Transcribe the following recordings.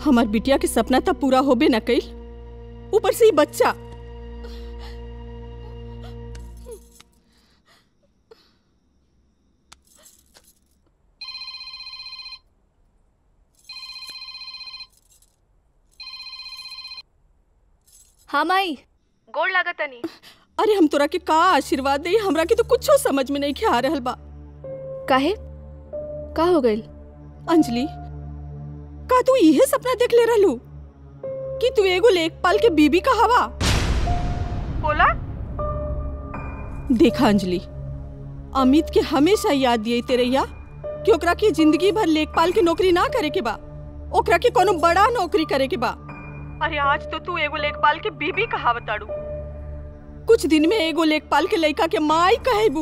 हमार बिटिया के सपना तब पूरा होबे न कइल ऊपर से ही बच्चा हाँ माई गोड़ लागत तनी अरे हम तोरा के का आशीर्वाद दे हमरा के तो कुछो समझ में नहीं खे आ रहल बा काहे का हो गइल अंजलि का तू इहे सपना देख ले रहलू कि तू एगो लेखपाल के बीबी का हवा बोला देखा अंजलि अमित के हमेशा याद दिए तेरैया कि ओकरा के जिंदगी भर लेखपाल के नौकरी ना करे के बा ओकरा के कोनो बड़ा नौकरी करे के बा अरे आज तो तू एगो लेखपाल के बीबी कहावताड़ू कुछ दिन में एगो लेखपाल के लड़का के माई कहेबू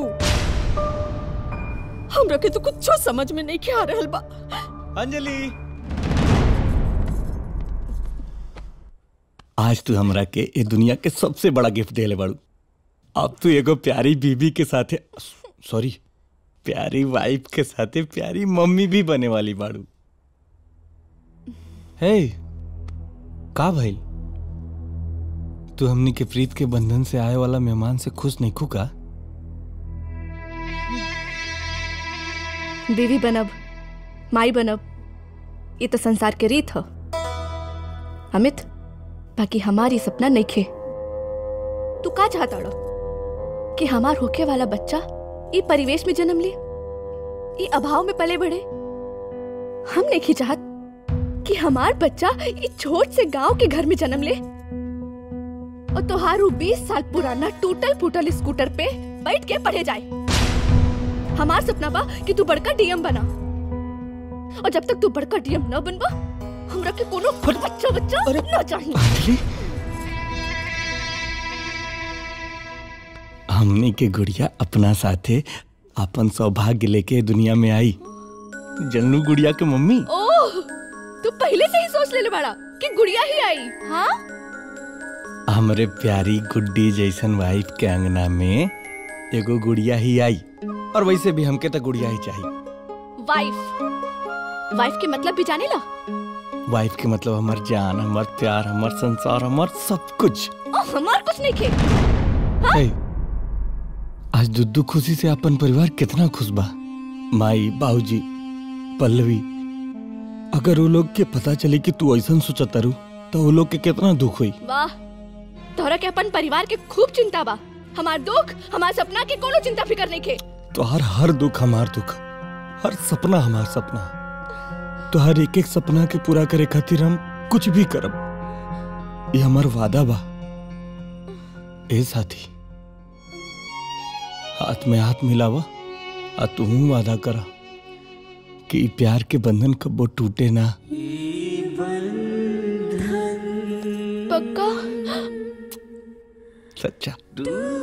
हमरा के तो कुछो समझ में नहीं आ रहल बा अंजलि आज तू हमरा के ए दुनिया के सबसे बड़ा गिफ्ट देले बाड़ू अब तू एगो प्यारी बीबी के साथे सॉरी प्यारी वाइफ के साथे प्यारी मम्मी भी बने वाली बाड़ू हे का भइल तू हमनी के प्रीत के बंधन से आए वाला मेहमान से खुश नहीं खू का बीवी बनब माई बनब ये तो संसार के रीत ह अमित बाकी हमारी सपना नहीं खे तू का चाहता रो कि हमार होके वाला बच्चा ई परिवेश में जन्म ले ई अभाव में पले बढ़े हम नहीं चाहत कि हमार बच्चा ई छोट से गांव के घर में जन्म ले और तोहारू बीस साल पुराना टूटल फूटल स्कूटर पे बैठ के पढ़े जाए हमार सपना बा कि तू बड़का डीएम बना और जब तक तू बड़का डीएम न बनबा हमरा के कोनो बच्चा बच्चा न चाहिए हमनी के गुड़िया अपना साथे अपन सौभाग्य लेके दुनिया में आई जनू गुड़िया के मम्मी ओह तू पहले से ही सोच लेले बड़ा कि गुड़िया ही आई हाँ हमरे प्यारी गुड्डी जैसन वाइफ के अंगना में एगो गुड़िया ही आई और वैसे भी हमके तो गुड़िया ही चाहिए वाइफ वाइफ के मतलब भी जाने ला वाइफ के मतलब हमार जान हमार प्यार हमार संसार हमार सब कुछ ओ, हमार कुछ नहीं खे हे, आज दुद्दू खुशी से अपन परिवार कितना खुश बा माई बाबूजी पल्लवी अगर वो लोग के पता चले कि तू ऐसा सोचता रू तो वो लोग के कितना दुख हुई वाह तोहरा के अपन परिवार के खूब चिंता बा हमार दुख हमार सपना के कोनो चिंता फिकर नहीं खे तो हर हर दुख हमार दुख हर सपना हमार सपना तो हर एक एक सपना के पूरा करे खातिर हम कुछ भी करब ये हमार वादा बा ए साथी हाथ में हाथ मिलावा आ तू वादा करा कि ई प्यार के बंधन कबो टूटे ना पक्का सच्चा